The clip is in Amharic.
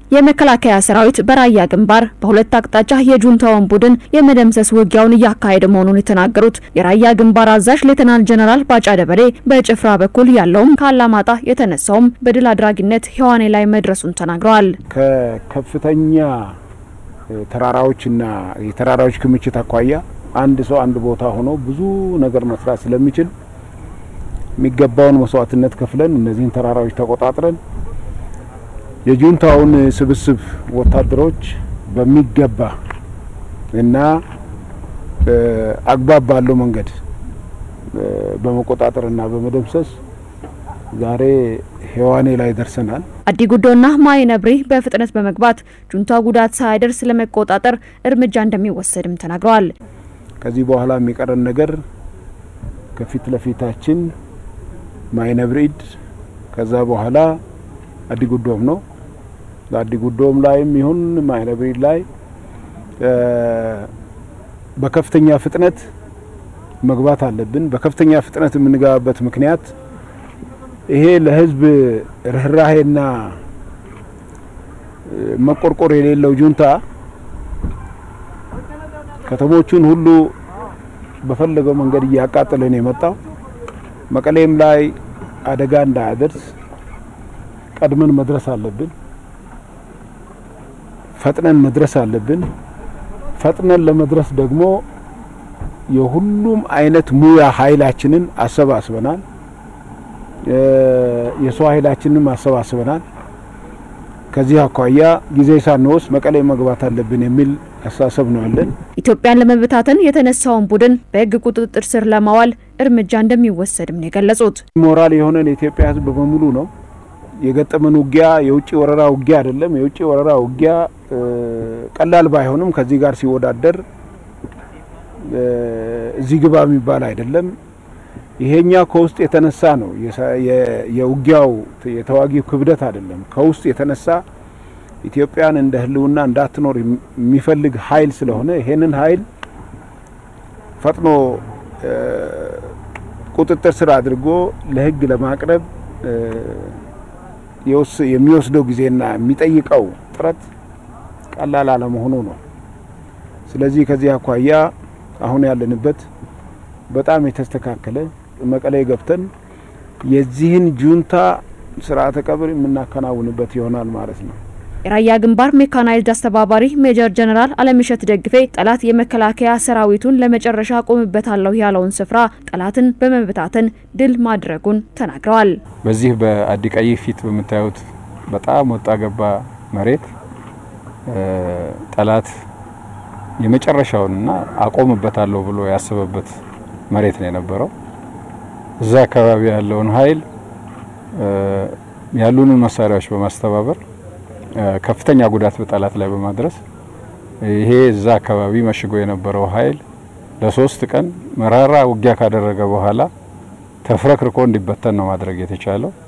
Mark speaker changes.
Speaker 1: የመከላከያ ሰራዊት በራያ ግንባር በሁለት አቅጣጫ የጁንታውን ቡድን የመደምሰስ ውጊያውን እያካሄደ መሆኑን የተናገሩት የራያ ግንባር አዛዥ ሌተናል ጀነራል ባጫ ደበሌ በጭፍራ በኩል ያለውም ከአላማጣ የተነሳውም በድል አድራጊነት ሔዋኔ ላይ መድረሱን ተናግረዋል።
Speaker 2: ከከፍተኛ ተራራዎችና የተራራዎች ክምችት አኳያ አንድ ሰው አንድ ቦታ ሆኖ ብዙ ነገር መስራት ስለሚችል የሚገባውን መስዋዕትነት ከፍለን እነዚህን ተራራዎች ተቆጣጥረን የጁንታውን ስብስብ ወታደሮች በሚገባ እና አግባብ ባለው መንገድ በመቆጣጠርና በመደምሰስ ዛሬ ሔዋኔ ላይ ደርሰናል።
Speaker 1: አዲ ጉዶና ማይ ነብሪ በፍጥነት በመግባት ጁንታ ጉዳት ሳያደርስ ለመቆጣጠር እርምጃ እንደሚወሰድም ተናግረዋል።
Speaker 2: ከዚህ በኋላ የሚቀረን ነገር ከፊት ለፊታችን ማይ ነብሪድ ከዛ በኋላ አዲ ጉዶም ነው። ለአዲ ጉዶም ላይም ይሁን ማይ ነብሪድ ላይ በከፍተኛ ፍጥነት መግባት አለብን። በከፍተኛ ፍጥነት የምንገባበት ምክንያት ይሄ ለህዝብ ርኅራሄና መቆርቆር የሌለው ጁንታ ከተሞቹን ሁሉ በፈለገው መንገድ እያቃጠለ ነው የመጣው። መቀሌም ላይ አደጋ እንዳያደርስ ቀድመን መድረስ አለብን። ፈጥነን መድረስ አለብን። ፈጥነን ለመድረስ ደግሞ የሁሉም አይነት ሙያ ኃይላችንን አሰባስበናል። የሰው ኃይላችንንም አሰባስበናል። ከዚህ አኳያ ጊዜ ሳንወስድ መቀሌ መግባት አለብን የሚል አስተሳሰብ ነው ያለን።
Speaker 1: ኢትዮጵያን ለመበታተን የተነሳውን ቡድን በሕግ ቁጥጥር ስር ለማዋል እርምጃ እንደሚወሰድም ነው የገለጹት።
Speaker 2: ሞራል የሆነን የኢትዮጵያ ሕዝብ በሙሉ ነው የገጠመን ውጊያ የውጭ ወረራ ውጊያ አይደለም። የውጭ ወረራ ውጊያ ቀላል ባይሆንም ከዚህ ጋር ሲወዳደር እዚህ ግባ የሚባል አይደለም። ይሄኛ ከውስጥ የተነሳ ነው። የውጊያው የተዋጊው ክብደት አይደለም። ከውስጥ የተነሳ ኢትዮጵያን እንደ ህልውና እንዳትኖር የሚፈልግ ኃይል ስለሆነ ይሄንን ኃይል ፈጥኖ ቁጥጥር ስር አድርጎ ለህግ ለማቅረብ የሚወስደው ጊዜና የሚጠይቀው ጥረት ቀላል አለመሆኑ ነው። ስለዚህ ከዚህ አኳያ አሁን ያለንበት በጣም የተስተካከለ መቀሌ ገብተን የዚህን ጁንታ ስርዓተ ቀብር የምናከናውንበት ይሆናል ማለት ነው።
Speaker 1: የራያ ግንባር ሜካናይዝድ አስተባባሪ ሜጀር ጀነራል አለምሸት ደግፌ ጠላት የመከላከያ ሰራዊቱን ለመጨረሻ ቆምበታለሁ ያለውን ስፍራ ጠላትን በመበታተን ድል ማድረጉን ተናግረዋል።
Speaker 3: በዚህ በአዲቀይ ፊት በምታዩት በጣም ወጣ ገባ መሬት ጠላት የመጨረሻውንና አቆምበታለሁ ብሎ ያሰበበት መሬት ነው የነበረው። እዛ አካባቢ ያለውን ኃይል ያሉንን መሳሪያዎች በማስተባበር ከፍተኛ ጉዳት በጠላት ላይ በማድረስ ይሄ እዛ አካባቢ መሽጎ የነበረው ኃይል ለሶስት ቀን መራራ ውጊያ ካደረገ በኋላ ተፍረክርኮ እንዲበተን ነው ማድረግ የተቻለው።